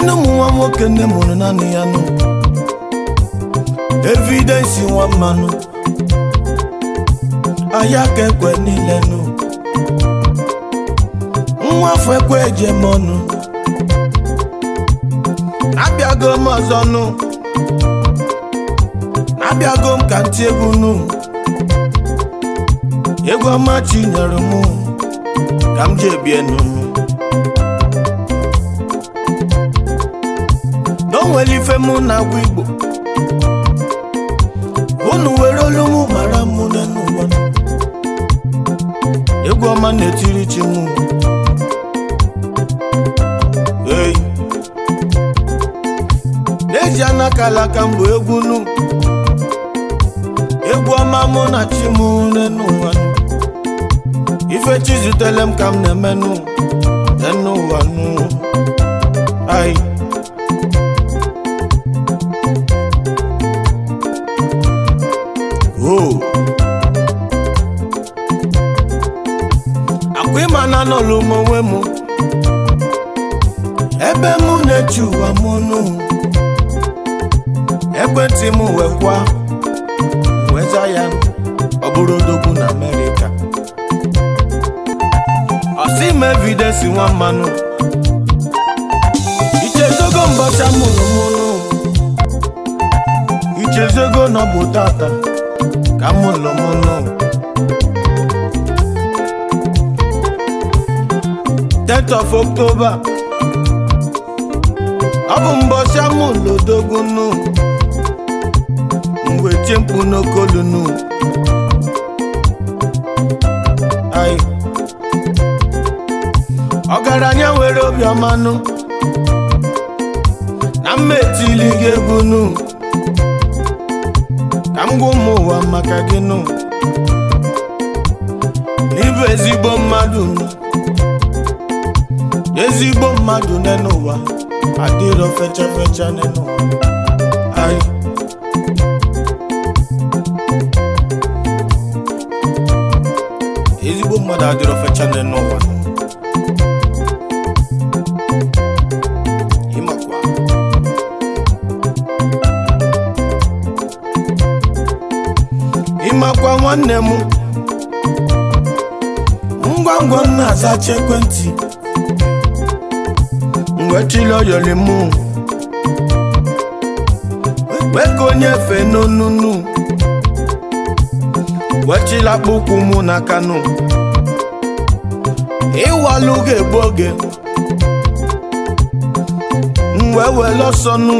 nenu ụmụ nwa nwoke nne mụrụ naanị ya nụ evidensi nwa mmanụ ahịa ka ekwe niile nụ nwa afọ ekwe ejem ọnụ abịago m ọzọ nụ abịago m ka ntị egwu nụ egwu ọma chinyere mụ ka m ji ebienu n'onwere ife mụ na-agwa igbo unu were olu mụ mara mụ n'ụwa egwu ọma na-etiri chi mụ ei n'eji anakala ka mbụ egwu nụ egwu ọma mụ na chi mụ n'ụwa ife chi zutere m ka m na-eme nụ n'ụwa nụ ai o akwa ịma na anọlụ m onwe m ebe mụ na-eche ụwa m nụ ekwentị m wekwa weza ya ọ bụrụ odogwu na amerịka ọsị m evidensi nwa mmanụ ichezogo mbọcha mụrụ m nụ ichezogo na ọ bụ tata ka mụrụ m nụ 10th of October ọ bụ mbọchị amụ lodogwu nụ mgbe tie mkpu n'okolu nụ ai ọgaranya nwere obiọma nụ na mma etili gị egwu nụ ka m gwa ụmụ ụwa maka gị nụ n'ịbụ ezigbo mmadụ nụ ezigbo mmadụ n'ụwa adịrọ fecha fecha n'ụwa ai ezigbo mmadụ adịrọ fecha n'ụwa ịmakwa ịmakwa nwanne m ngwa ngwa m na-azacha ekwentị wechili oyoli mụ wee ka onye fe n'onunu wechila akpụkwụ mụ n'aka nụ ịwalụ ga-egbu oge m wee wele ọsọ nụ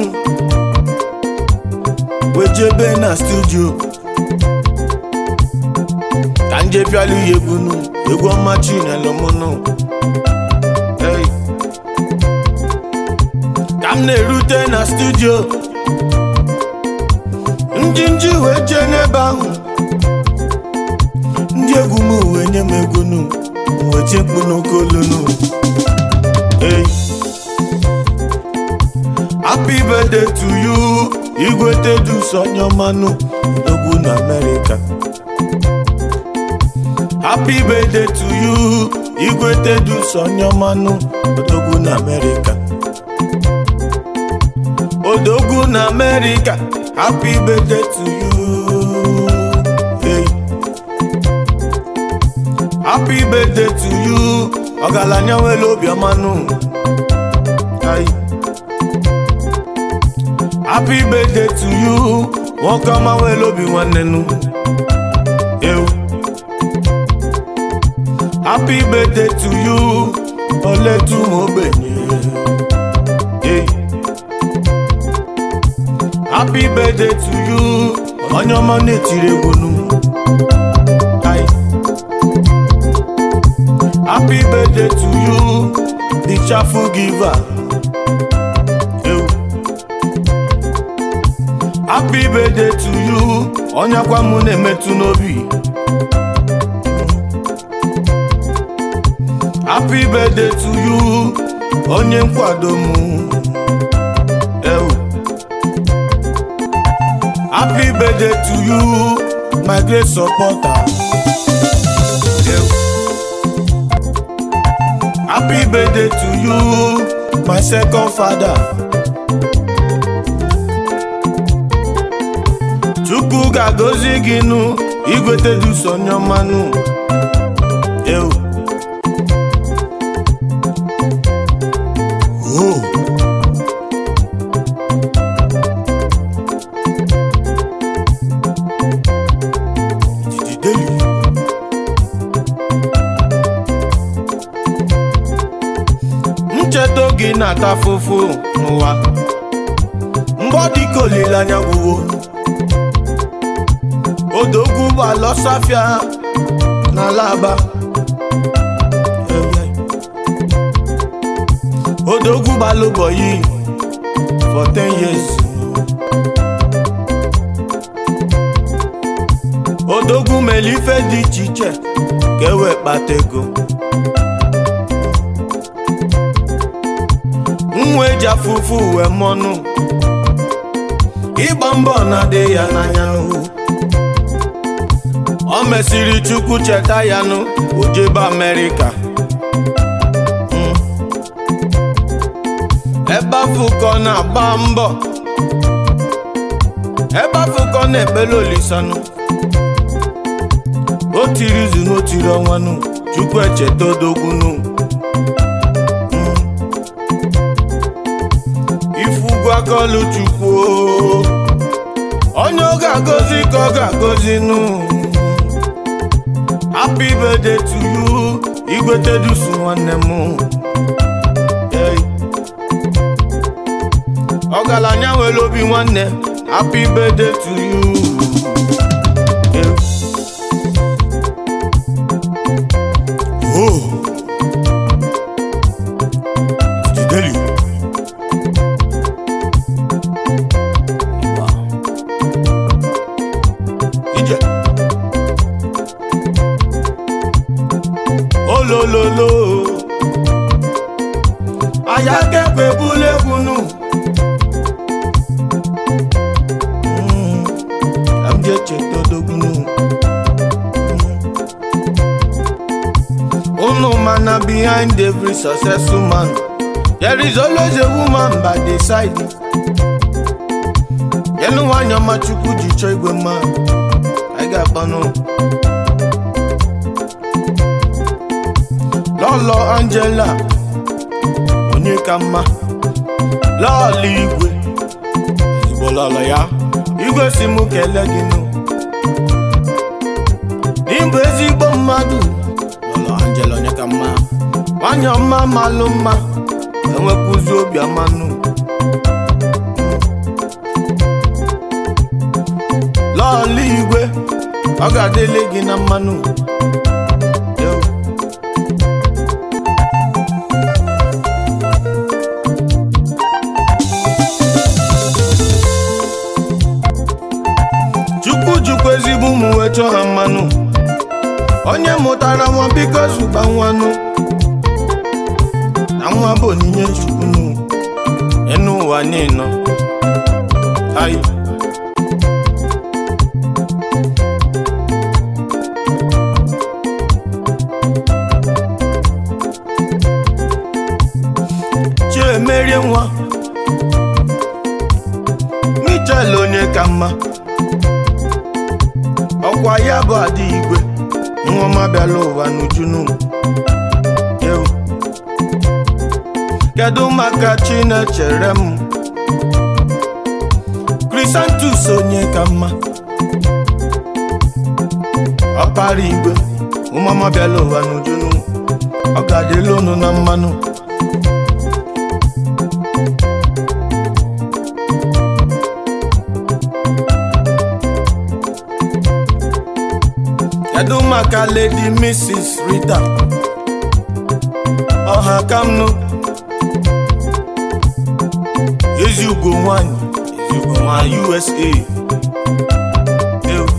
wee jebe na studio ka nje bịalụ ya egwu nụ egwu ọma chinelo mụ nụ hey. ka m na-erute na studio ndị nji wee jee n'ebe ahụ ndị egwu m wee nye m egwu nụ wee tie mkpu n'okolu nụ hey. happy birthday to you igwe tedus onyeọmanụ egwu na amerịka happy birthday to you igwe tedus onyeọmanụ odogwu na amerịka odogwu na amerịka happy birthday to you hey. happy birthday to you ọgaranya nwere obiọmanụ Ai. happy birthday to you nwoke ọma nwere obi nwanne nụ ewu happy birthday to you oletum ogbenye hey. happy birthday to you onye ọma na-etiri egwu nụ Ai. happy birthday to you the chafu giver Ewu. happy birthday to you onye akwa mụ na-emetụ n'obi happy birthday to you onye nkwado mụ Ewu. happy birthday to you my great supporter Ewu. happy birthday to you my second father chukwu ga-agọzi gị nụ igwete dusonye ọmanụ ewu oh. Didideli. ncheta oge na-ata fụfụ n'ụwa mgbe ọ dị ka olileanya gwụwo odogwu ụgbọala ọsọafịa n'ala aba odogwu gbala ụbọyị for 10 years odogwu mere ife dị iche iche ka e wee kpata ego nwa eji afụfụ uwe mọnụ ịgba mbọ na-adị ya n'anya hụ o mesiri chukwu cheta ya nụ ojebe amerịka Mm. ebe afọ ka ọ na-agba mbọ ebe afọ ka ọ na-ekpele olisanụ o tiri izu n'otiri ọnwa nụ chukwu echeta odogwu nụ Mm. ifugu akọlụ chukwu o. onye ọ ga-agọzi ka ọ ga-agọzi nụ happy birthday to you igwete dusu nwanne m Hey. ọgaranya nwere obi nwanne happy birthday to you Hey. Oh. Dideli. Ije. olololo aya kẹgbẹ búlẹ̀kùnù amjẹ chetodogunu unu mana behind every successful man there is always a woman by the side yẹnu nwanyị ọma chukwu ji chọọ igwe mma anyị ga-akpanụ lọlọ angela onye ka mma lọọlọ igwe ezigbo lọlọ ya igwe si mụ kelee gị nụ n'ịbụ ezigbo mmadụ lọlọ angela onye ka mma nwanyị ọma malụ mma enwekwuzi obi amanụ lọọlọ igwe ọ ga-adịle gị na mmanụ Yo. chukwu jukwa ezigbo ụmụ wee chọọ ha mmanụ onye mụtara nwa biko zụba nwanụ na nwa bụ onyinye chukwu nụ enu ụwa niile ai chiemerie nwa michel onye ka mma ọkwa ya bụ ada igwe nwa ọma bịala ụwa n'ujunu ewu kedu maka chinechere m krisantus onye ka mma ọkpara igwe nwa ọma bịala ụwa n'ujunu ọ ga-adịla unu na mmanụ kedu maka lady mrs rita ọha kamnụ ezi ugo nwanyị ezi ugo nwanyị usa Ew.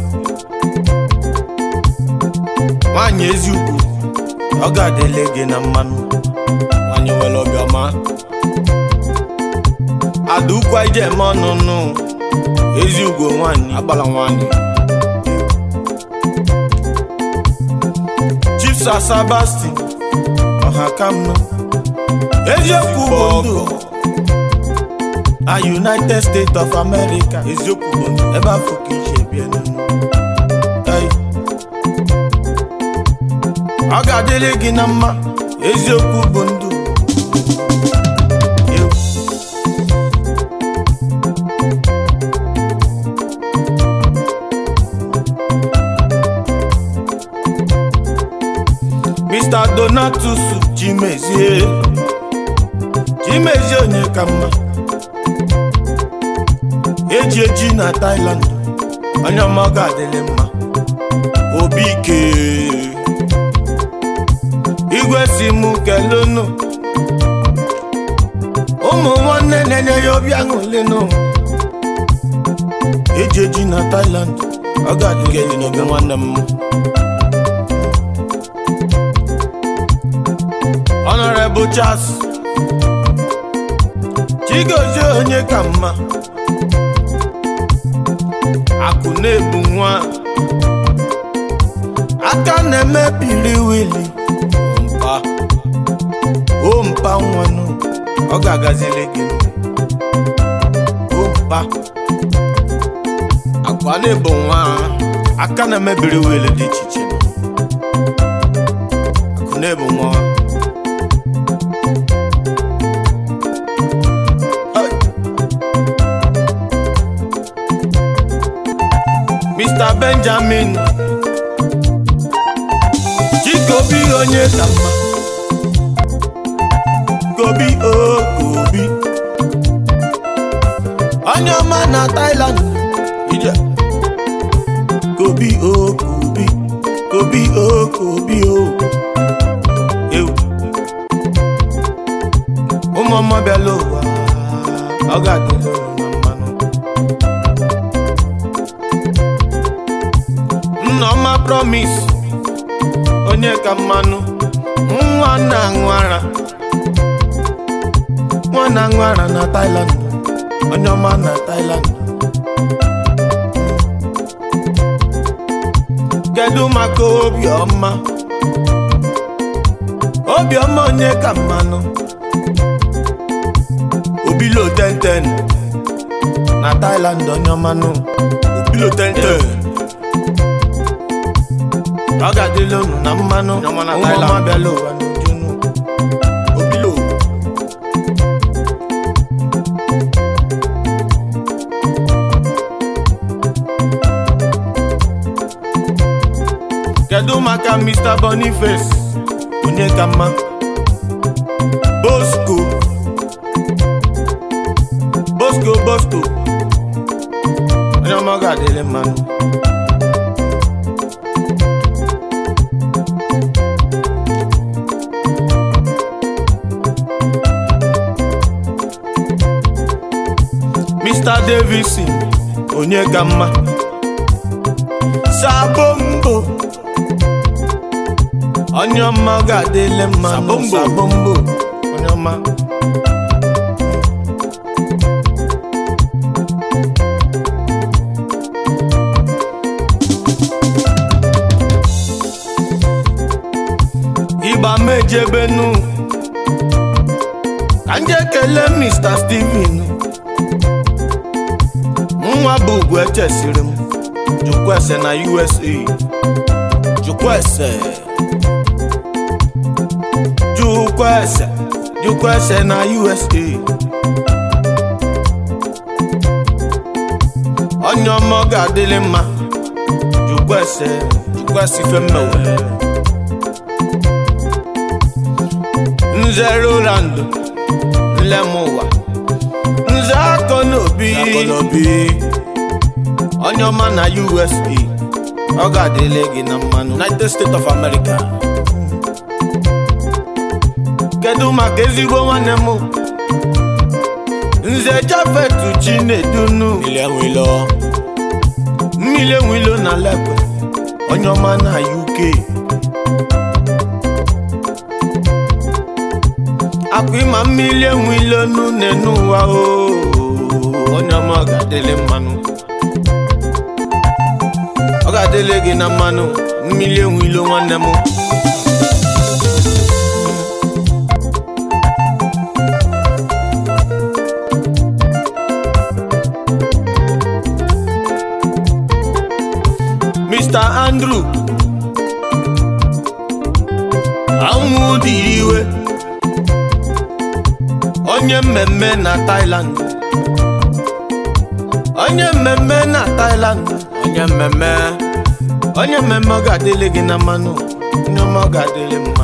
nwanyị ezi ugo ọ ga-adịle gị na mmanụ nwanyị nwere obiọma ada ukwu ije eme ọnụnụ ezi ugo nwanyị agbala nwanyị chief sir sebastian ọha kamnụ eziokwu bụ ndụ a united states of america eziokwu bụ ndụ ebe afọ ka ije bie n'ụlọ Ei. ọ ga-adịrị gị na mma eziokwu bụ ndụ Ewu. Mr. Donatus Chimezie Chimezie onye ka mma eji eji na Thailand onye ọma ọ ga-adịrị mma obi ike igwe si mụ kelunu ụmụ nwanne na-enye ya obi aṅụlinu eji eji na Thailand ọ ga-adịrị dị n'obi nwanne m Honorable Charles Chigozie onye ka mma akụ na-ebu nwa aka na-emebiri wili mpa o mpa nwanụ ọ ga-agazili gị o mpa akwa na-ebu nwa aka na-emebiri wili dị iche iche akụ na-ebu nwa Hey. Mr. Benjamin Chikobi onye ka mma Kobi o Kobi onye ọma na Thailand ije Kobi o Kobi Kobi o Kobi o ewu ụmụ ọma bịala ụwa ọ ga-adịla unu na mmanụ Nneọma promise onye ka mmanụ nwa na-aṅụ ara nwa na-aṅụ ara na Thailand onye ọma na Thailand kedu maka obiọma obiọma onye ka mmanụ obilo tenten na Thailand onye ọmanụ obilo tente ọ ga-adịla unu na mmanụ Onye ọma na ụmụ Thailand. ọma bịala ụwa n'ujunu obilo kedu maka Mr. Boniface onye ka mma Bosco Bosco Bosco onye ọma ọ ga-adịrị mmanụ Mr. Davison onye ka mma Sabombo onye ọma ọ ga-adịle mma Sabombo. Sabombo onye ọma ịgba mejebenu ka nje kelee Mr. Steven nwa bụ ugwu echesiri m jukwese na USA jukwese jukwese jukwese na USA onye ọma ọ ga-adịrị mma jukwese jukwese ife mmewe nze Roland nlemụwa nze akọ n'obi akọnobi onye ọma na USA ọ ga-adịrị gị na mmanụ united states of america kedu maka ezigbo nwanne m nze jafetu chinedunu ile nwilo mmiri enwilo na lekwe onye ọma na uk akwa ịma mmiri enwilo nune n'ụwa o onye ọma ọ ga-adịrị mmanụ ọ ga-adịrị gị na mmanụ mmiri enwilo nwanne m andrew anwụ dị iwe onye mmemme na thailand onye mmemme na thailand onye mmemme onye mmemme ọ ga-adịlị gị na mmanụ onye ọma ọ ga-adịlị mma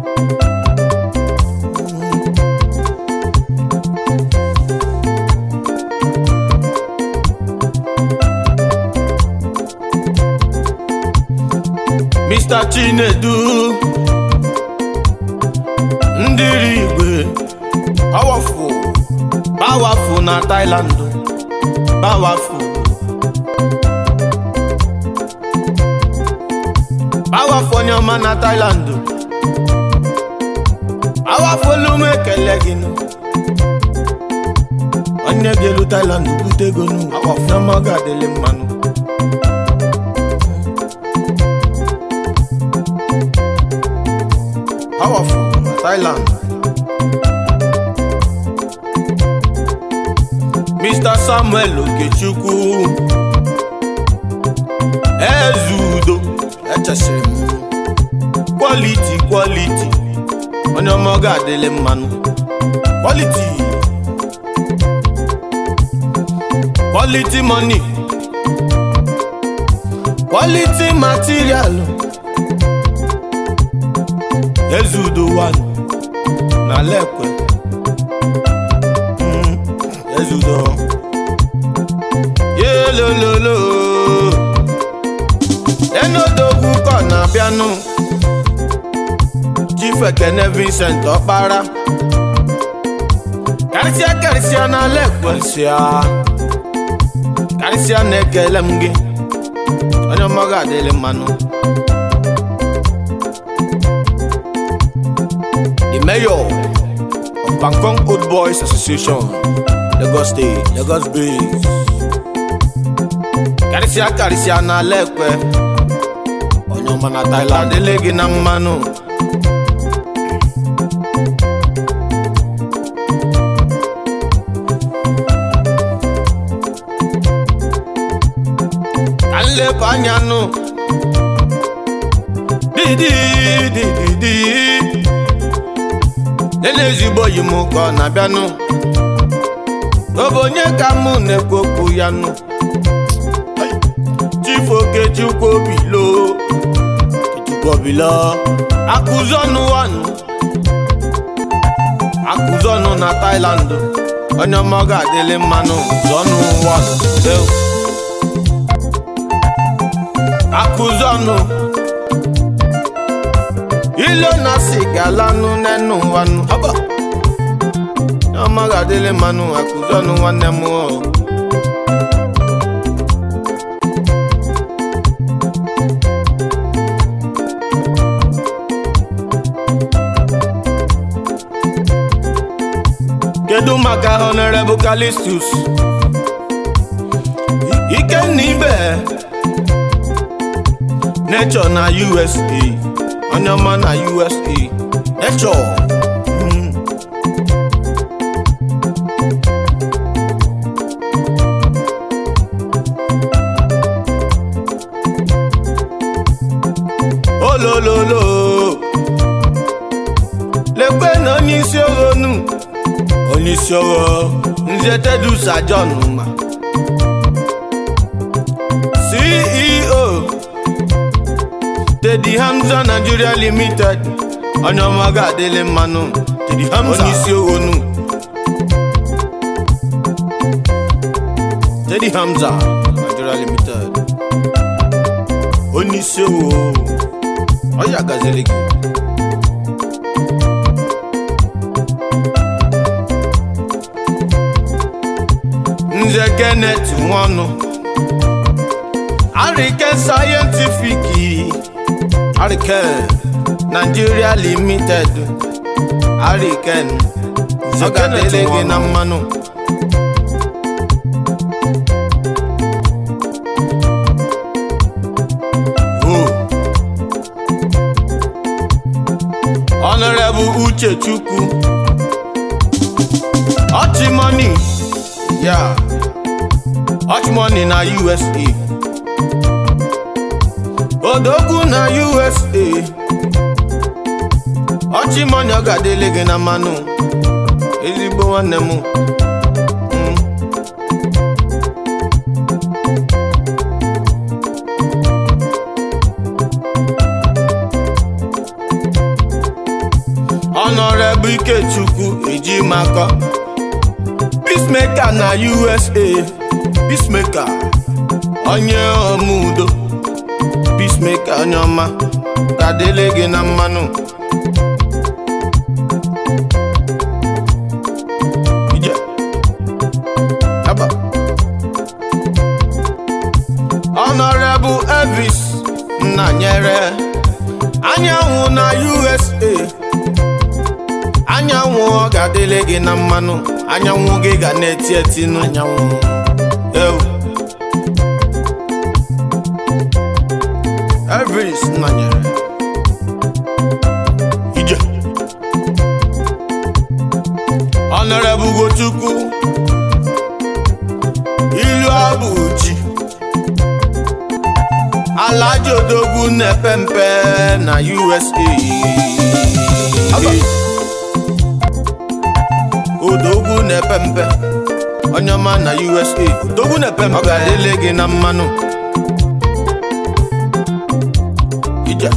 Mr. Chinedu ndịri igwe powerful powerful na Thailand powerful powerful onye ọma na Thailand powerful olu m ekele gị nụ onye ga-elu Thailand bute ego nụ onye ọma ọ ga-adịlị mmanụ powerful na Thailand. Mr. Samuel Okechukwu Ezudo echesiri m quality quality onye ọma ọ ga-adịlị mmanụ quality quality money quality material Ezudo one na lekwe Mm, Ezudo yelololo enodogwu kọ na-abịanụ Chief Ekene Vincent Ọkpara karịsịa karịsịa na lekwe nsịa karịsịa na-ekele m gị onye ọma ga-adịlị mmanụ the mayor of Bangkok Old Boys Association, Lagos State, Lagos Base. Karịsịa karịsịa na lekwe onye ọma na Thailand adịlị gị na mmanụ ka nlepụ anya nụ didi didi didi nene ezigbo yi m ka ọ na-abịanụ ọ bụ onye ka mụ na-ekwu okwu ya nụ Chief Okechukwu Obilo Okechukwu Obilo akụzọnụ wanụ akụzọnụ na Thailand onye ọma ọ ga-adịlị mmanụ zọnụ wanụ Deo. akụzọnụ ilo na sigalanụ n'enu wanụ ọba ọma ga-adịlị mmanụ akụzọnụ nwanne m o. kedu maka honorable Callistus ikenna ibe nature na usa onye ọma na usa nature mm. olololo lekwe na onye isi oghonu onye isi ogho nze tedusa john ma ceo tedi hamza nigeria limited onye ọma ga-adịlị mmanụ tedi hamza onye isi oghonu tedi hamza nigeria limited onye isi ogho ọya gaziri gị nze kenneth nwọnụ ariken sayentifiki ariken nigeria limited ariken ọ ga-adịrị gị na mmanụ Oh. honorable uchechukwu ọchịmọni ya ọchịmọni na usa odogwu na usa ọchịmọnya ọ ga-adịle gị na mmanụ ezigbo nwanne m Mm. Honorable Ikechukwu Ejimakọ Peacemaker na USA Peacemaker onye omudo Peacemaker onye ọma ga-adịle gị na mmanụ Ije. Aba. Honorable Elvis Nnanyere anyanwụ na USA anyanwụ ọ ga-adịle gị na mmanụ anyanwụ gị ga na-eti eti nụ anyanwụ ewu Elvis Nnanyere ije Honorable Ugochukwu ilu abụchi Alhaji Odogwu na-epe mpe na USA Aba. Odogwu na-epe mpe onye ọma na USA Odogwu na-epe mpe ọ ga-adịle gị na mmanụ ije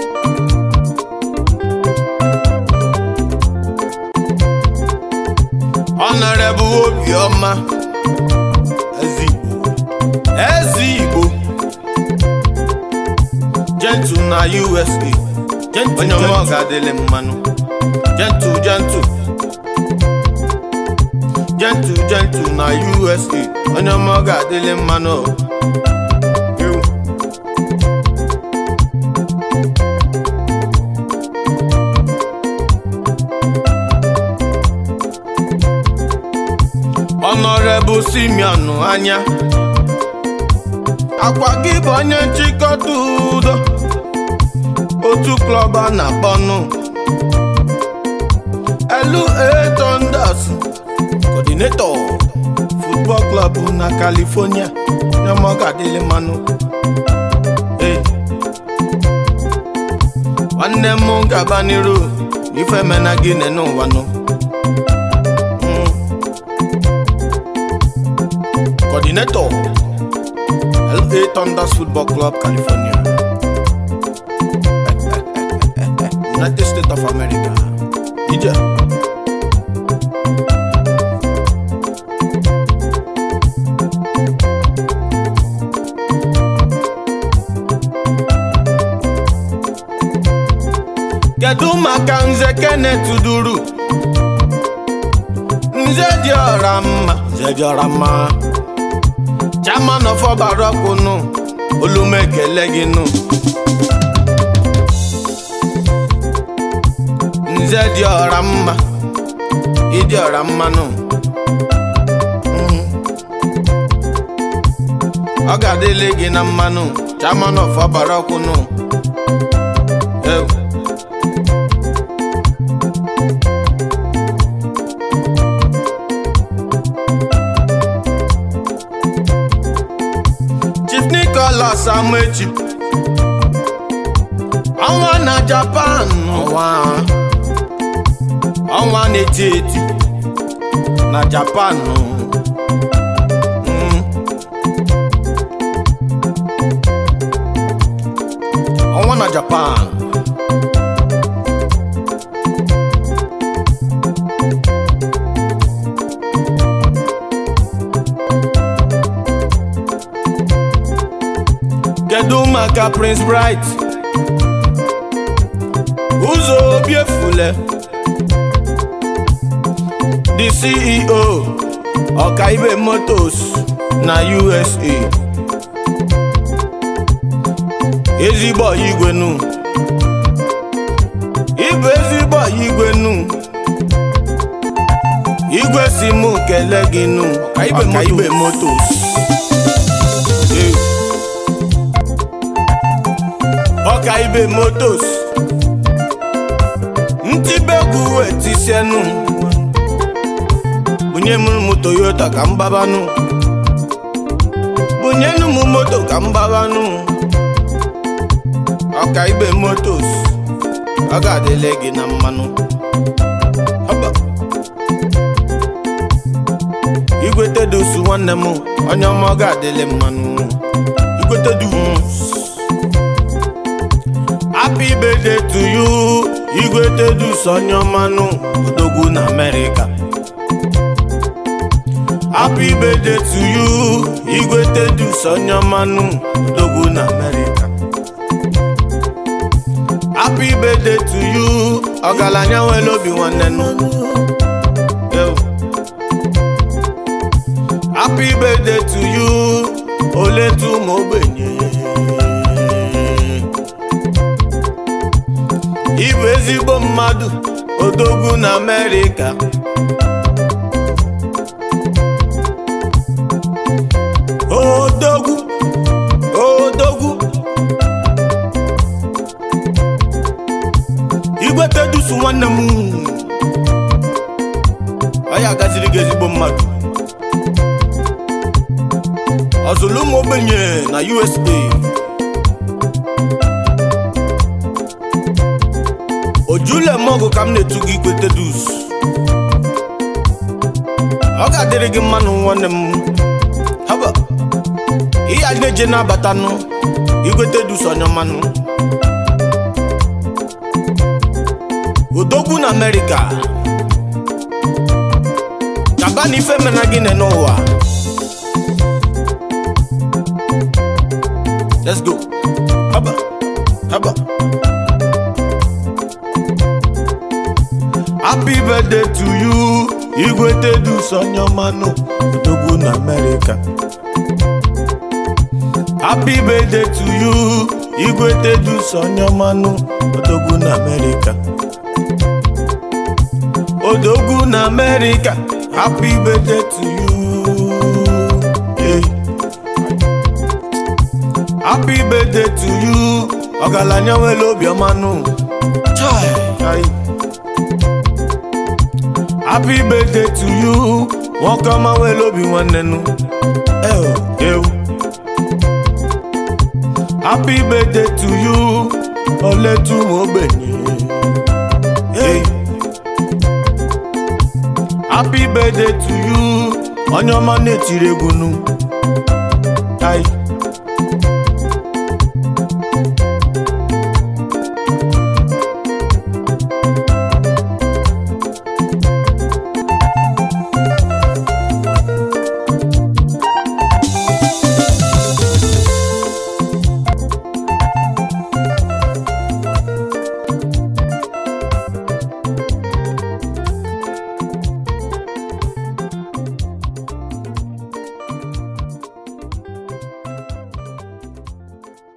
Honorable Obiọma Ezigbo Ezigbo Gentle na USA onye ọma ọ ga-adịle mmanụ Gentle gentle Gentle gentle na USA onye ọma ọ ga-adịle mmanụ Ewu. Honorable Simeon anya akwa gị bụ onye nchịkọta udo otu klọb a na-akpọnụ LA Thunders coordinator football club na California nyemogadịlị mmanụ Ee. nwanne m gaba n'iru ife mena gị n'ụwa nụ Mm. coordinator LA Thunders Football Club California United States of America ije kedu maka nze Kenneth duru nze dị ọra mma nze dị ọra mma chairman of ọbarakunu olumekele gị nụ nze dị ọra mma ịdị ọra mmanụ Mm. ọ ga-adịle gị na mmanụ chairman of ọbarakunu Ew. Chief Nicholas Amechi ọnwa na Japan ọnwa ọnwa na-eti eti na Japan Mm. ọnwa na Japan kedu maka Prince Bright ụzọ obi efule the CEO ọkaibe motos na USA ezigbo ọyị igwe nu ịbụ ezigbo ọyị igwe nu igwe si mụ kele gị nu ọkaibe motos Eh. ọkaibe motos ntibegwu etisienu bunye m m toyota ka m gbabanụ bunyenu m moto ka m gbabanụ ọka igbe motos ọ ga-adịle gị na mmanụ Haba. igwete dusu nwanne m onye ọma ọ ga-adịle mmanụ igwete dus happy birthday to you igwete dus onye ọmanụ odogwu na amerịka happy birthday to you igwete dus onye ọmanụ odogwu na amerịka happy birthday to you ọgaranya nwere obi nwanne nụ Yo. happy birthday to you oletu ụmụ ogbenye ịbụ ezigbo mmadụ odogwu na amerịka odogwu odogwu igwe tedusu nwanne m ọ ya agaziri gị ezigbo mmadụ ọzụlụ ụmụ ogbenye na usa ojule mọgụ ka m na-etu gị igwe tedus ọ ga-adịrị gị mmanụ nwanne m haba ihe a na-eje na-abatanụ igwe tedus onye mmanụ odogwu na amerịka kaba na ife mena gị nene n'ụwa let's go haba haba happy birthday to you igwe tedus onye ọmanụ odogwu na amerịka happy birthday to you igwe tedus onye ọmanụ odogwu na amerịka odogwu na amerịka happy birthday to you yeah. happy birthday to you ọgaranya nwere obiọmanụ Chai, chai. happy birthday to you nwoke ọma nwere obi nwanne nụ ew ew happy birthday to you oletu ụmụ ogbenye hey. happy birthday to you onye ọma na-etiri egwu nụ Ai.